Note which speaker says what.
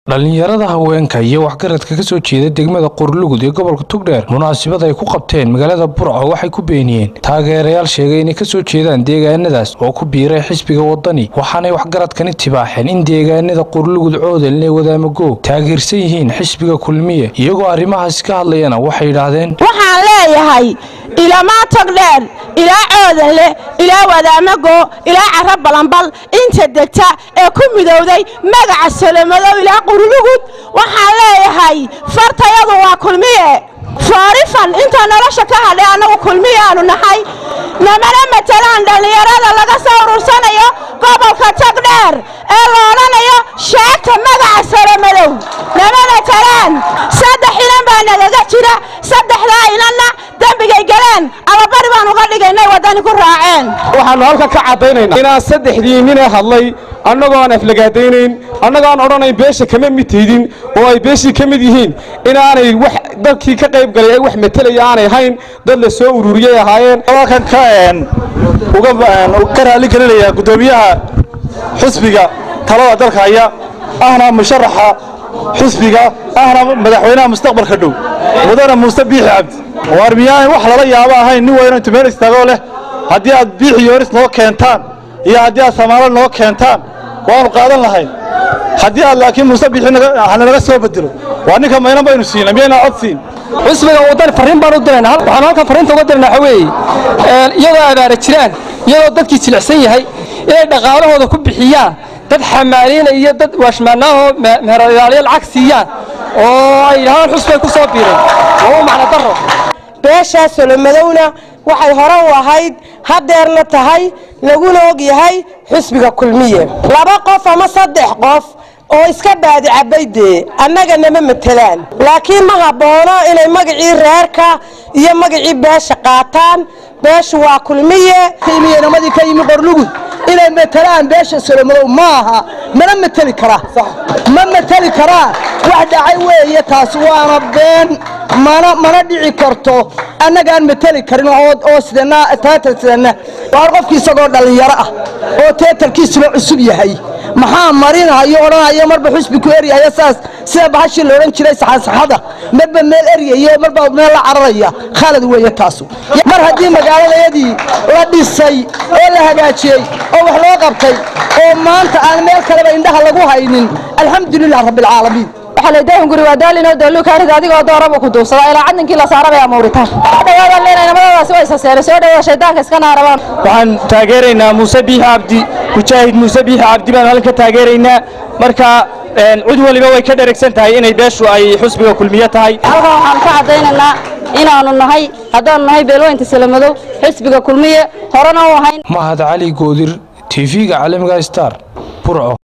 Speaker 1: dhallinyarada haweenka iyo waxgaradka ka soo jeeda degmada qorlugud ee gobolka tugdheer munaasabad ay ku qabteen magaalada burco waxay ku beeniyeen taageerayaal sheegay inay kasoo jeedaan deegaanadaas oo ku biiray xisbiga wadani waxaanay waxgaradkani tibaaxeen in deegaanada qorlugud coodan ee wadaamago taageersan yihiin xisbiga kulmiye iyagoo arrimahaasi ka hadlayana waxay yidhaahdeen
Speaker 2: waxaan leeyahay ilamaa togdheer ilaa coodanleh ilaa wadaamago ilaa cara balanbal inta degta ee ku midowday magaca solomadow ilaa qurlugud waxaan leeyahay fartayadu waa kulmiye foorifan inta nolosha ka hadhay annagu kulmiyaanu nahay namana matalaan dhallinyarada laga soo urursanayo gobolka togdheer ee la odhanayo sheegta magaca solomadow nama matalaan saddex inan baa nagaga jira saddexdaa inanna dembigay galeen allabari baan uga dhigaynay waddani ku raaceen
Speaker 3: waxaannu halka ka caddaynaynaa inaan saddexdii ninee hadlay annagoo aan aflagaadaynayn annagoo aan odhanayn beesha kama mid tiidin oo ay beeshii ka mid yihiin inaanay wax dadkii ka qayb galay ay wax metelaya aanay hayn dad la soo ururiyay ahaayeen
Speaker 4: halkan ka ka raali gelinayaa guddoomiyaha xusbiga talada dalka haya ahna musharaxa xusbiga ahna madaxweynaha mustaqbalka dhow mudane muuse biixi cabdi waar miyaan wax lala yaabo ahayn nin weyno intu meel istaagoo leh haddii aad biixi yoonis noo keentaan iyo haddii aad samaalo noo keentaan waanu qaadan lahayn haddii aad laakiin muuse biixi nalaga soo bedelo waa ninka maynan baynu siinay miyaynaa cod siin
Speaker 3: xusbiga wadani farriin baan u dirayna waxaanu halkan farriinta uga dirayna waxa weeye iyadoo abaara jiraan iyadoo dadkii jilicsan yahay inay dhaqaalahooda ku bixiyaan dad xamaaliina iyo dad waashmaanaahoo meheralayaal lacag siiyaan oo ay yidhahdaan xusbay ku soo biireen waa u macno darro
Speaker 2: beeshaa solomadowna waxay hore u ahayd haddeerna tahay laguna og yahay xusbiga kulmiye laba qof ama saddex qof oo iska baadi cabaydee annaga nama matelaan laakiin ma habboono inay magacii reerka iyo magacii beesha qaataan beeshu waa kulmiye
Speaker 5: namadii ka yimi qorlugud inay matelaan beesha solomadow maaha mana mateli karaa ma mateli karaa wax dhacay weeye taas waana been mana mana dhici karto annagaan mateli karin oo sidana teetar sidana waa qofkii isagoo dhallinyaro ah oo teetarkiisuba cusub yahay maxaa marinhayo odhanayo marba xusbi ku eryayo saas sida bahashii la odhan jiray saxansaxada marba meel eryayo marba meel la cararaya khalad weeye taasu mar haddii magaaladayadii la dhisay oo la hagaajiyey oo wax loo qabtay oo maanta aan meel kaleba indhaha lagu haynin alxamdulilah rabbilcaalamiin
Speaker 6: waxaaleedahan guri waa daalinoo daalukaariga adigoo dooraba ku duubsada ilaa cadninkii la saarabaya mawritaan dhawaadaan leenay namadoodaasi way saseeray soo dhawaada shaydaanka iska naarabaan
Speaker 3: waxaan taageeraynaa muuse biixi cabdi mujaahid muuse biixi cabdi baan halkan ka taageeraynaa marka cid waliba way ka dheregsan tahay inay beeshu ay xusbiga kulmiye tahay
Speaker 6: halkan waxaan ka caddaynaynaa inaannu nahay haddaannu nahay beelweynta salamadow xisbiga kulmiye horena u ahayn
Speaker 1: mahad cali goodir tv-ga caalamiga star burco